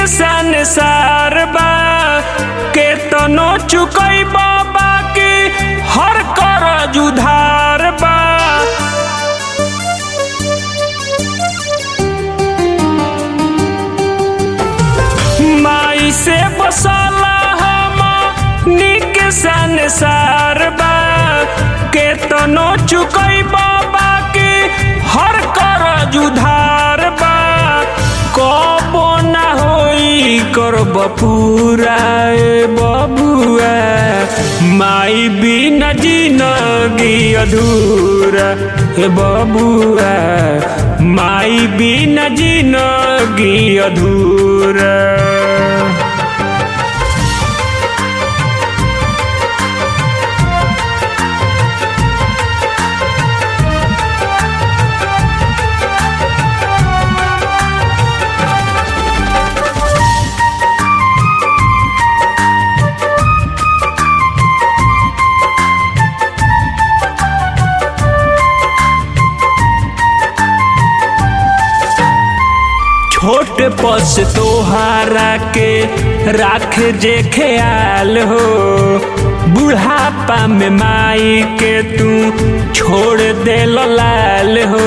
संसार बा के तनो चुकई बाबा के हर कर उधार बा माई से बसला हम निक संसार बा के तनो चुकई बाबा के हर कर उधार बा कबो ना होई करब पूरा ए बबुआ माई बिना जिनगी अधूरा ए बबुआ माई बिना जिनगी अधूरा छोट पस तोहारा के राख जे ख्याल हो बुढ़ापा में माई के तू छोड़ दे लाल हो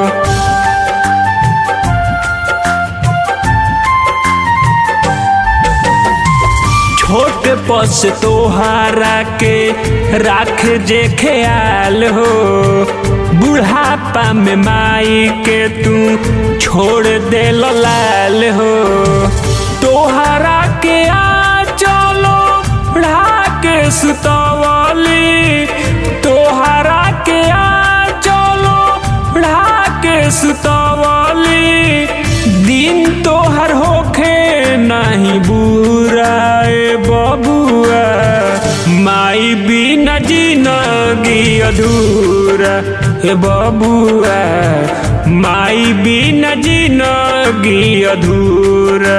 छोट पस तोहारा के राख जे ख्याल हो बुढ़ापा में माई के तू छोड़ दे लाल हो तोहरा के आ चलो के सुतवली तोहरा के आ चलो के सुतवली दिन तोहर होखे नहीं बुरा ए बबुआ माई बिना जिनगी अधूरा ए बबुआ माई बिना जिनगी अधूरा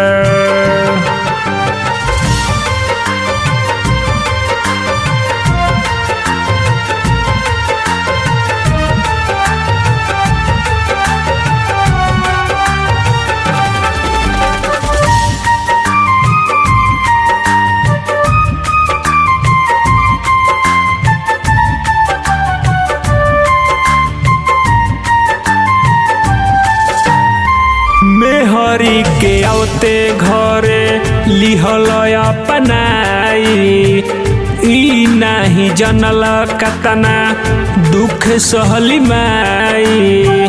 मेहरी के औते घरे लिहल अपनाई ई नाही जनल कतना दुख सहली माई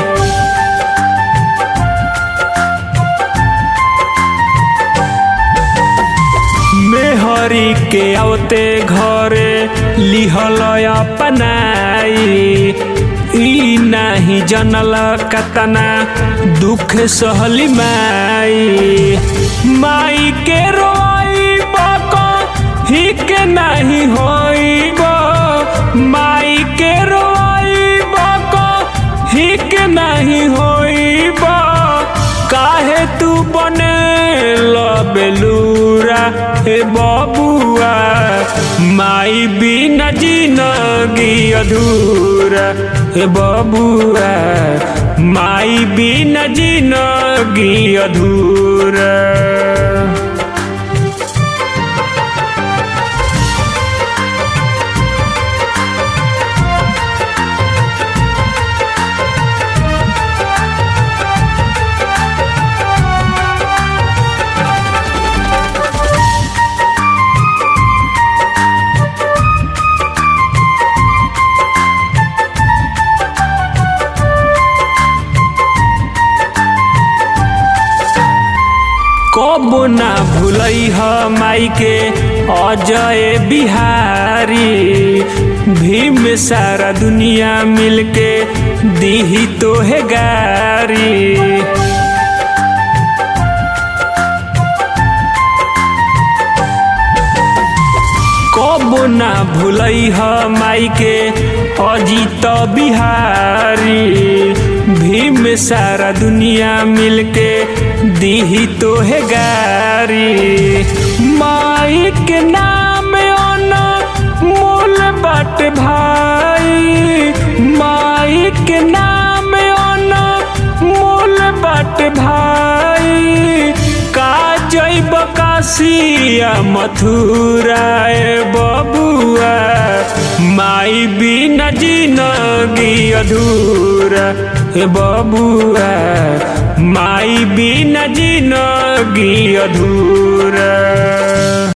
मेहरी के औते घरे लिहल अपनाई ई नाही जनल कतना दुख सहली माई माई के रोई बको ही के नहीं होई माई के रोई बको ही के नहीं होई काहे तू बने लबेलूरा हे बबुआ माई बिना जिनगी अधूरा हे बबुआ माई बिना जिनगी अधूरा कबो ना भूलई ह माई के अजय बिहारी भीम सारा दुनिया मिलके दीही तोहे गारी कबो ना भूलई ह माई के अजीत बिहारी भीम सारा दुनिया मिलके दीही तोहे गारी माई के नाम ओना मोल बट भाई माई के नाम ओना मोल बट भाई का जई काशिया मथुरा ए बबुआ माई बिना जिनगी अधूरा ए बबुआ माई बिना जिनगी अधूरा